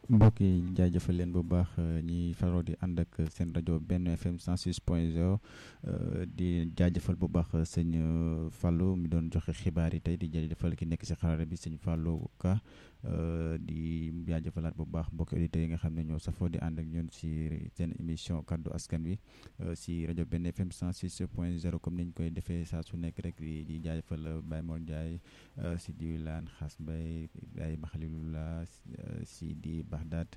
mbokk yi jaajëfal leen bu baax ñi faroo di ànd ak seen rajo benn FM 106 point 0 di jaajëfal bu baax sëñ Fallou mi doon joxe xibaar yi tey di jaajëfal ki nekk si xarala bi sëñ Fallou Ka di jaajëfalaat bu baax mbokki auditeurs yi nga xam ne ñoo safoo di ànd ak ñun si seen émission kaddu askan wi si rajo benn FM 106 point 0 comme niñ koy defee saa su nekk rek di jaajëfal Baye Mor Ndiaye si di laan xaas Mbaye Baye Maxalilula si di Baxdaat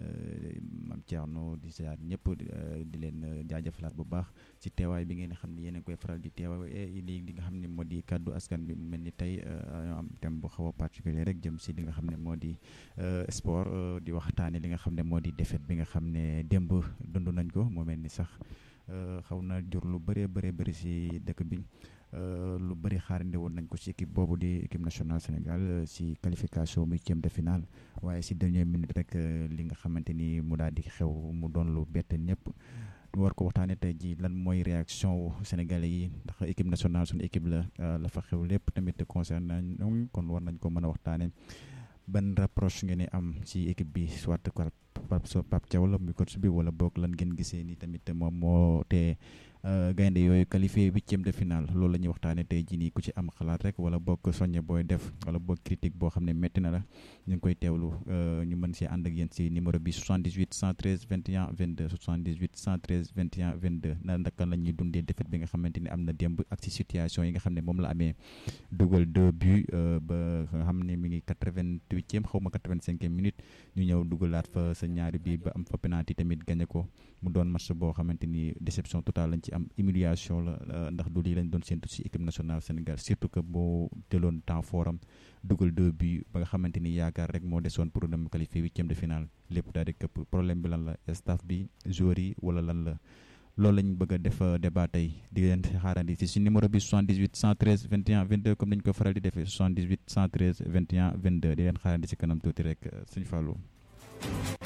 Mam Thierno di siyaar ñëpp di leen jaajëfalaat bu baax si teewaay bi ngeen xam ne yéen a koy faral di teewaay li li nga xam ne moo di kaddu askan bi mu mel ni tey am thème bu xaw a particulier rek jëm si li nga xam ne moo di sport di waxtaane li nga xam ne moo di défaite bi nga xam ne démb dund nañ ko moo mel ni sax xaw na jur lu bëree bëree bëri si dëkk bi lu bëri xaarandi woon nañ ko si équipe boobu di équipe nationale Sénégal si qualification muy huitième de finale waaye si dernière minute rek li nga xamante ni mu daal di xew mu doon lu bett ñëpp ñu war ko waxtaanee tey jii lan mooy réaction wu sénégalais yi ndax équipe nationale suñu équipe la la fa xew lépp tamit concerné nañ kon war nañ ko mën a waxtaanee ban rapproche ngeen am si équipe bi soit Pape Thiaw la muy coach bi wala boog lan ngeen gisee ni tamit moom moo te gaynde yooyu qualifié huitième de finale loolu la ñuy waxtaanee tey jii nii ku ci am xalaat rek wala boog soññe booy def wala boog critique boo xam ne métti na la ñu ngi koy teewlu ñu mën si ànd ak yéen si numéro bi 78 113 21 22 78 113 21 22 na ndaka la ñuy dundee défaite bi nga xamante ni am na démb ak si situation yi nga xam ne moom la amee dugal deux buts ba nga xam ne mi ngi 88e xaw ma 85e minute ñu ñëw dugalaat fa sa ñaari bii ba am fa penalty tamit gagné ko mu doon match boo xamante ni déception totale lañ ci am humiliation la ndax du lii lañ doon séntu si équipe nationale Sénégal surtout que boo jëloon temps foram dugal deux buts ba nga xamante ni yaakaar rek moo desoon pour dem qualifier huitième de finale lépp daal di këpp problème bi lan la staff bi joueurs yi wala lan la loolu lañ bëgg a def débat tey di leen xaarandi si si numéro bi 78 113 21 22 comme nañ ko faral di defee 78 113 21 22 di leen xaarandi si kanam tuuti rek suñu fàllu